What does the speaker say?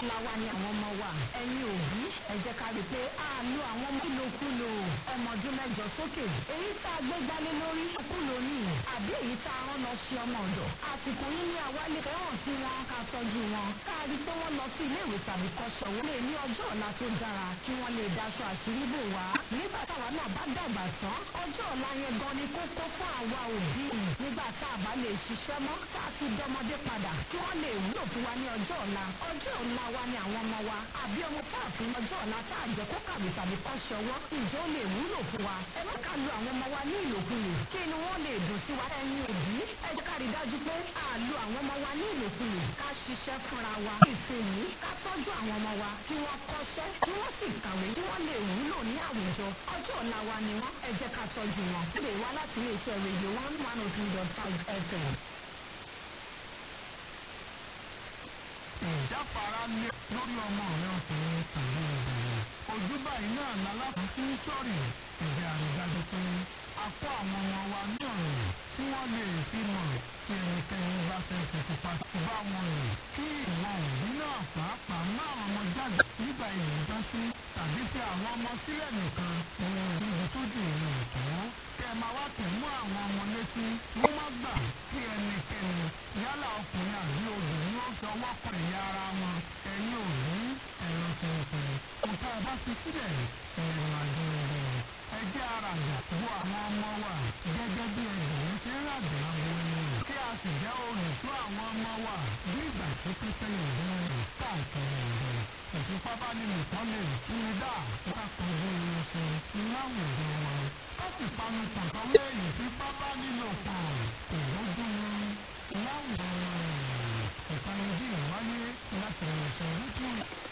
làwa ni àwọn ọmọ wa ẹ̀yin òbí ẹ jẹ́ ká rí i pé a lo àwọn ọmọ ìlòkulò ọmọ ọdún mẹ́jọ sókè èyí tá a gbé gbálé lórí kúlò ní àbí èyí tá a rán lọ sí ọmọ ọ̀dọ̀ àsìkò yìí ni àwa lè fẹ́ràn sí wọn ká tọ́jú wọn ká rí i pé wọ́n lọ sí ilé ìwé tàbí kọ́ṣẹ́ wọn lè ní ọjọ́ ọ̀la tó dára kí wọ́n lè daṣọ àṣírí bò wá nígbà táwa náà bá dàgbà tán ọjọ́ ọ̀la yẹn gan ni kókó fún àwa òbí nígbà tá a bá lè ṣiṣẹ́ mọ́ tá a ti dọmọdé padà kí wọ́n lè wúlò fún wa ní ọjọ́ ọ̀la ọjọ́ ọ̀la wa ni àwọn ọmọ wa àbí ọmọ tá a fi ọjọ́ ọ̀la tá a jẹ́ kó kàwé tàbí kọ́ ṣọwọ́ ǹjẹ́ ó lè wúlò fún wa ẹ má ká lo àwọn ọmọ wa ní ìlòkulò kí inú wọn lè dùn sí wa ẹ̀yin òbí ẹ jẹ́ ká rí dájú pé a lo àwọn ọmọ wa ní ìlòkulò ká ṣiṣẹ́ fúnra wa ìsinyìí ká tọ́jú àwọn ọmọ wa kí wọ́n kọ́ṣẹ́ kí wọ́n sì kàwé kí wọ́n lè wúlò ní àwùjọ ọjọ́ ọ̀la wa ni wọ́n ẹ jẹ́ ká tọ́jú wọn. ó lè wá láti iléeṣẹ́ rédíò one one oh three dot five fm. ìjáfara lé lórí ọmọ rẹ ọkùnrin tàbí obìnrin ojú báyìí náà lálákùn fún sọ́ọ̀rì ìgbé àrídájú pé a kó àwọn ọmọ wa ní ọ̀rọ̀ tí wọ́n lè fi mọ̀ tí ẹnikẹ́ni bá fẹ́ fi tipa bá wọn rìn kí ìwọ òbí náà pàápàá má àwọn ọmọ jáde nígbà ìlú dánṣú tàbí fi àwọn ọmọ sílẹ̀ nìkan ní ibi tó jù ìlú ìtọ́ kẹ máa wá tẹ̀ mú àwọn ọmọ létí wọ́n má gbà kí ẹnikẹ́ni yálà ọkùnrin àbí obìnrin ó fi ọwọ́ kan ìyá ara wọn ẹ̀yin òbí ẹ̀rọ ti ń pè nǹkan ọba fi sílẹ̀ ẹ̀rọ àjọ rẹ̀ ẹ jẹ́ àràgbà wo àwọn ọmọ wa gẹ́gẹ́ bí ẹgbẹ̀rún ti ń ràgbà wo ẹni kí a sì jẹ́ olùṣọ́ àwọn ọmọ wa bí ìgbà tí pípẹ́ ìlú rẹ̀ káàkiri ìlú ìfipábánilòpọ̀ lè tún ní dá kákan bí irun ṣe láwùjọ wọn ká sì panu pọ̀ kan wé ìfipábánilòpọ̀ kò lójú wọn láwùjọ wọn ìpanijí ìwáyé